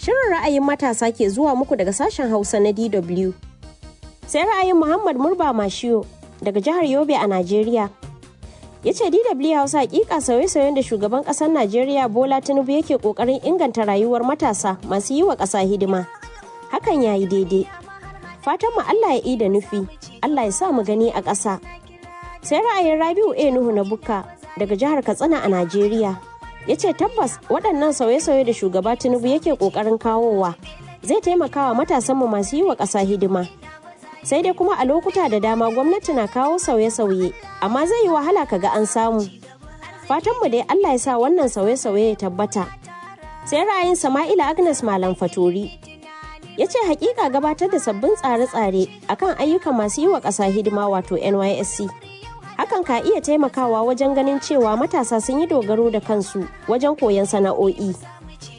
Shirin ra'ayin matasa ke zuwa muku daga sashen Hausa na DW. Sai ra'ayin Muhammad Murba Mashiyo daga jihar Yobe a Najeriya. Ya ce DW Hausa hakika sauye-sauyen da shugaban ƙasar Najeriya Bola Tinubu yake ƙoƙarin inganta rayuwar matasa masu yi wa ƙasa hidima. Hakan ya yi daidai. Fatan mu Allah ya yi da nufi, Allah ya sa mu gani a ƙasa. Sai ra'ayin Rabiu A Nuhu na Bukka daga jihar Katsina a Najeriya. ya ce tabbas waɗannan sauye-sauye da shugaba tinubu yake ƙoƙarin kawowa zai taimaka wa matasanmu masu yi wa ƙasa hidima sai dai kuma a lokuta da dama gwamnati na kawo sauye-sauye amma zai yi wahala kaga an samu fatanmu dai allah ya sa wannan sauye-sauye ya tabbata sai ra'ayin sama'ila agnes malam fatori ya ce hakika gabatar da sabbin tsare-tsare akan ayyukan masu yi wa ƙasa hidima wato nysc hakan ka iya taimakawa wajen ganin cewa matasa sun yi dogaro da kansu wajen koyon sana'o'i